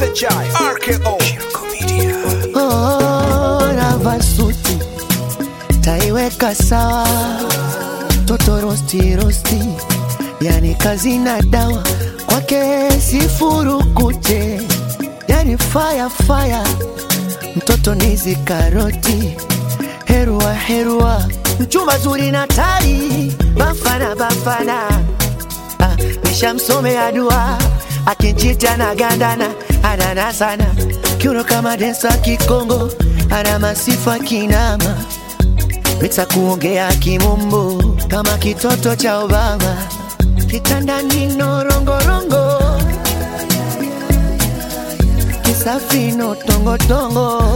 SHI RKO Shirko Media Oh, navaa suti taiweka sawa, toto rosti rosti, yani kazi na dawa kwake sifurukute, yani fire fire, mtoto nizi karoti, herua herua, mchumba zuri na tai, bafana bafana, ah, nishamsomea dua akinchita na gandana anana sana kiuno kama densa kikongo ana masifa kinama Pita kuongea kimombo kama kitoto cha Obama kitandani norongorongo kisafino tongotongo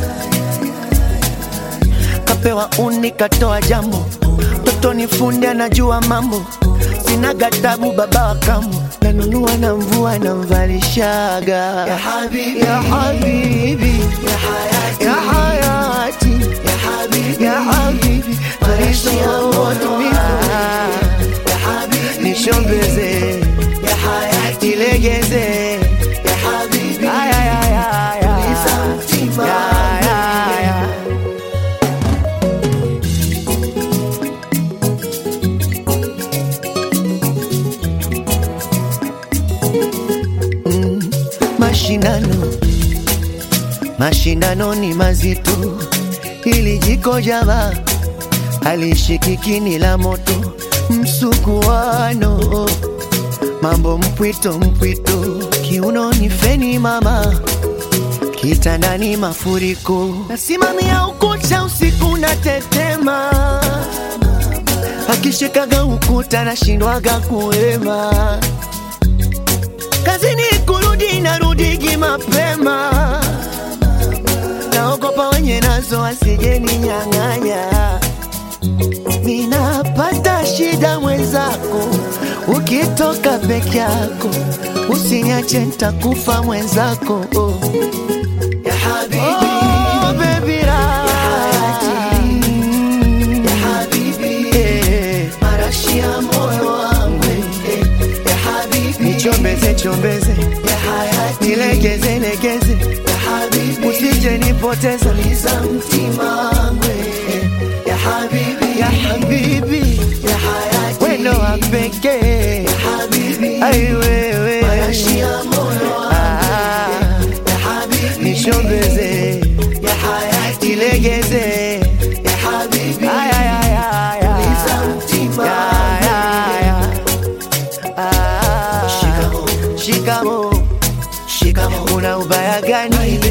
kapewa uni katoa jambo toto ni fundi anajua mambo sina gatabu baba wa kambo nanunua na mvua na mvalishaga ya habibi ya habibi ya hayati ya hayati ya habibi ya habibi maisha ya utulivu ya habibi nishombeze ya hayati ilegeze ya habibi aya ya ya ya ya ya ya mashindano mashindano ni mazito ili jiko java alishikiki la moto msukuano mambo mpwito mpwito kiunoni feni mama kitandani mafuriko nasimamia ukuta usiku na tetema akishikaga ukuta nashindwaga kuema kazini kurudi narudigi mapema naogopa wenye nazo asijeni nyang'anya ninapata shida mwenzako ukitoka peke yako usiniache ntakufa mwenzako oh. ya habibi. Oh, baby, ra- Eh, marashi ya moyo wangu eh, ya habibi. nichombeze chombeze nilegeze legeze usije nipoteza liza mtima wangu eh, ya habibi ya habibi ya hayati wendo wa pekee ai wewe Ah, nishombeze ilegeze Ay, ay, ay, ay, ay. Ya, ya, ya. Ah, shikamo una ubaya gani